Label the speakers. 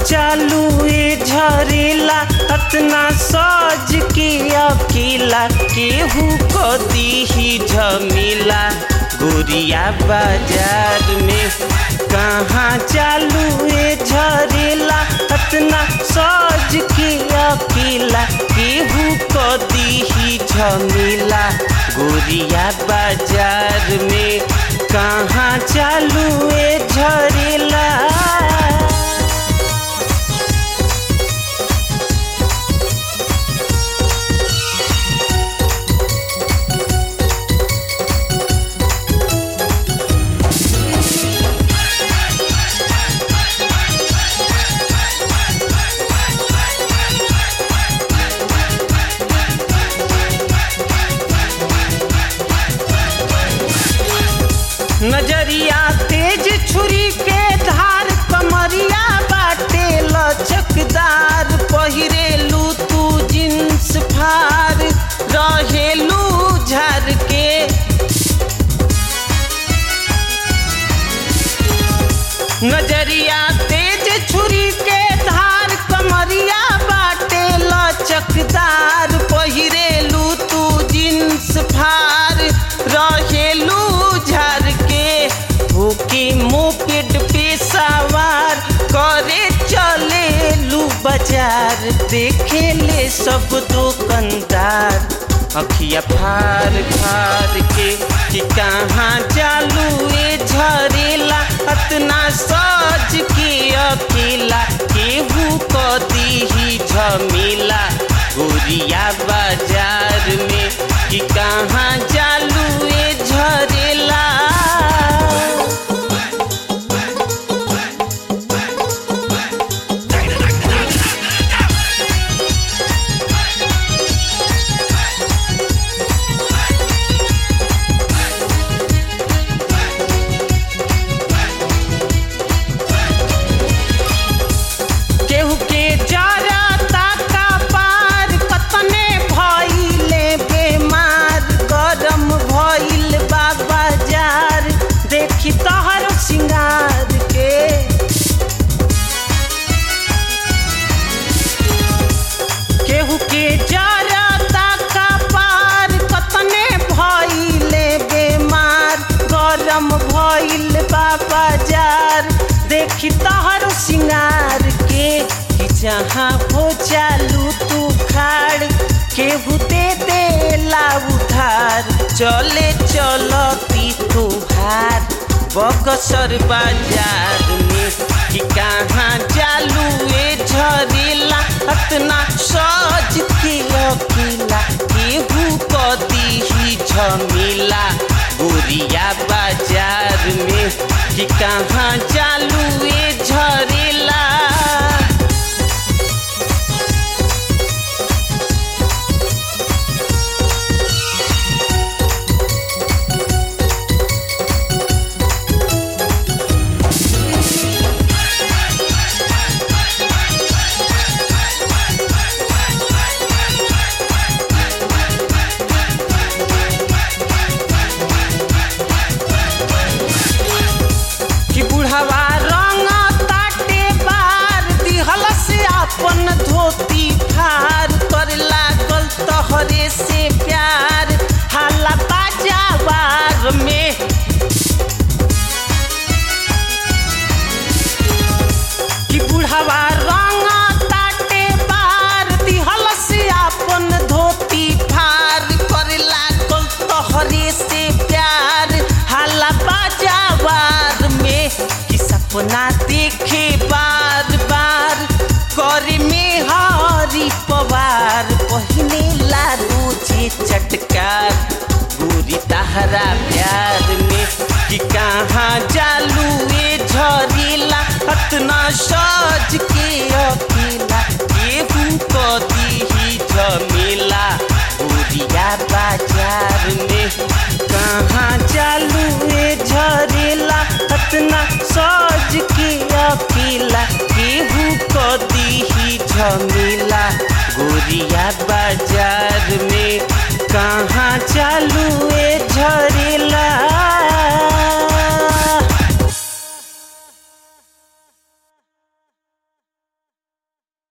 Speaker 1: चालू ए झरेला अतना सज के अकेला केहू को दीही झमेला गोरिया बाजार में कहाँ चालू ए झरेला अतना सज के अकेला केहू को दीही झमेला गोरिया बाजार में कहाँ चालू ए झरेला नजरिया तेज छुरी के धार कमरिया बाटे लचकदार पहिरेलू तू जींस फार रहेलू झर के नजरिया तेज छुरी के धार कमरिया बाटे लचकदार पहिरेलू तू जींस फार रहेलू झर के होके मोपेड पे सवार करे चले लू बाजार देखे ले सब दुकानदार अखिया फार फार के कि कहाँ चालू ए झरेला अतना सज के अकेला केहू को दीही झमेला गोरिया बाजार में कि कहाँ चालू ए झरेला केहू के जरता का पार कतने भइले बेमार गरम भइल बा बाजार देखी तहर सिंगार के केहू के जरता का पार कतने भइले बेमार गरम भइल बा बाजार देखी तहर सिंगार के कि जहाँ हो चालू तू खाड़ केहू दे दे ला उधार चले चलती तुहार बगसर बाजार में कि कहाँ चालू ए झरेला अतना सज के अकेला केहू को दीही झमेला गोरिया बाजार में कि कहाँ चालू ए झरेला कि बुढ़वा रंग ताटे बार दिहल से अपन धोती फार कर लागल तहरे से प्यार हाला बाजावार में कि बुढ़वा रंग ताटे बार दिहल से अपन धोती फार कर लागल तहरे से प्यार हाला बाजावार में कि सपना देखे बार बार करे में हरी पवार पहिने ला रोजे चटकार गोरी तहरा प्यार में कि कहाँ चालू ए झरेला अतना सज के अकेला केहू को दीही झमेला गोरिया बाजार में कहाँ चालू ए झरेला अतना सज के अकेला केहू को दीही झमेला गोरिया बाजार में कहाँ चालू